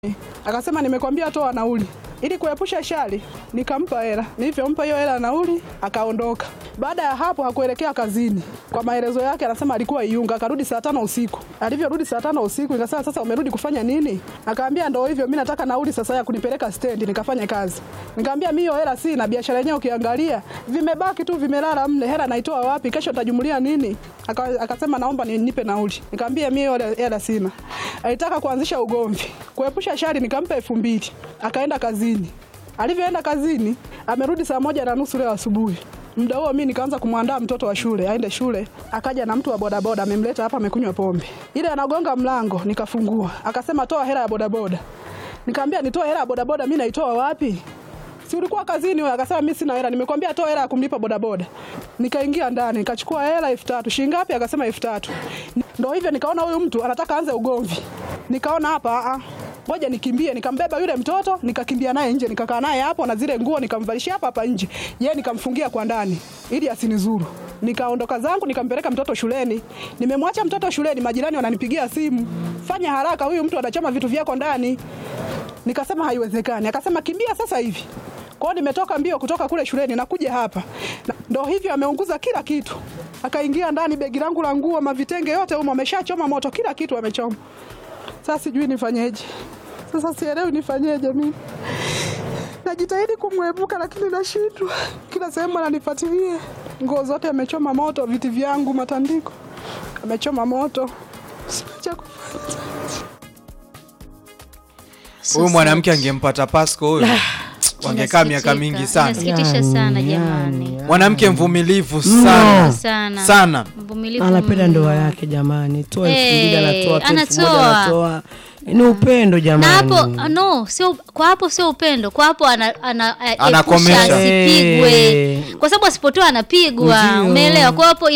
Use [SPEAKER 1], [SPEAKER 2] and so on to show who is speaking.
[SPEAKER 1] Akasema nimekwambia toa nauli. Ili kuepusha shari, nikampa hela. Nilivyompa hiyo hela nauli, akaondoka. Baada ya hapo hakuelekea kazini. Kwa maelezo yake anasema alikuwa Iunga, akarudi saa tano usiku. Alivyorudi saa tano usiku, nikasema sasa umerudi kufanya nini? Akaambia ndio hivyo, mimi nataka nauli sasa ya kunipeleka stendi nikafanye kazi. Nikamwambia mimi hiyo hela sina, biashara yenyewe ukiangalia vimebaki tu vimelala mle, hela naitoa wapi? Kesho nitajumulia nini? Aka- Akasema naomba nipe nauli. Nikamwambia mimi hiyo hela- hela sina. Alitaka kuanzisha ugomvi. Kuepusha shari nikampa elfu mbili. Akaenda kazini. Alivyoenda kazini, amerudi saa moja na nusu leo asubuhi. Muda huo mimi nikaanza kumwandaa mtoto wa shule aende shule. Akaja na mtu wa bodaboda amemleta hapa, amekunywa pombe. Ile anagonga mlango, nikafungua. Akasema toa hela ya bodaboda. Nikamwambia nitoe hela ya bodaboda, mimi naitoa wapi? Si ulikuwa kazini wewe? Akasema mimi sina hela. Nimekwambia toa hela ya kumlipa bodaboda. Nikaingia ndani, nikachukua hela elfu tatu. Shilingi ngapi? Akasema elfu tatu. Ndio hivyo nikaona huyu mtu anataka aanze ugomvi. Nikaona hapa a ngoja nikimbie, nikambeba yule mtoto, nikakimbia naye nje, nikakaa naye hapo na zile nguo nikamvalishia hapa hapa nje. Yeye nikamfungia kwa ndani ili asinizuru. Nikaondoka zangu nikampeleka mtoto shuleni. Nimemwacha mtoto shuleni, majirani wananipigia simu. Fanya haraka, huyu mtu anachoma vitu vyako ndani. Nikasema haiwezekani. Akasema kimbia sasa hivi. Kwa hiyo nimetoka mbio kutoka kule shuleni nakuja hapa. Na- Ndo hivyo ameunguza kila kitu. Akaingia ndani begi langu la nguo, mavitenge yote humo ameshachoma moto, kila kitu amechoma. Sasa sijui nifanyeje. Sasa sielewi nifanyeje mimi. Najitahidi kumwepuka lakini nashindwa. Kila sehemu ananifuatilia. Nguo zote amechoma moto, viti vyangu, matandiko amechoma moto. Sina cha kufanya.
[SPEAKER 2] Huyu mwanamke angempata Pasco huyu wangekaa miaka mingi sana.
[SPEAKER 3] Inasikitisha sana jamani,
[SPEAKER 2] Mwanamke mvumilivu sana
[SPEAKER 3] sana
[SPEAKER 2] sana.
[SPEAKER 3] mvumilivu
[SPEAKER 4] anapenda
[SPEAKER 3] mno.
[SPEAKER 4] ndoa yake jamani, toa elfu
[SPEAKER 3] Eh,
[SPEAKER 4] mbili anatoa, toa elfu moja
[SPEAKER 3] anatoa.
[SPEAKER 4] anatoa, ni upendo
[SPEAKER 3] na
[SPEAKER 4] jamani.
[SPEAKER 3] hapo no, sio kwa hapo, sio upendo kwa hapo, ana, ana,
[SPEAKER 2] Anakomesha.
[SPEAKER 3] epusha asipigwe,
[SPEAKER 4] Eh.
[SPEAKER 3] kwa sababu asipotoa anapigwa.
[SPEAKER 4] Ndio.
[SPEAKER 3] Umeelewa? Kwa hapo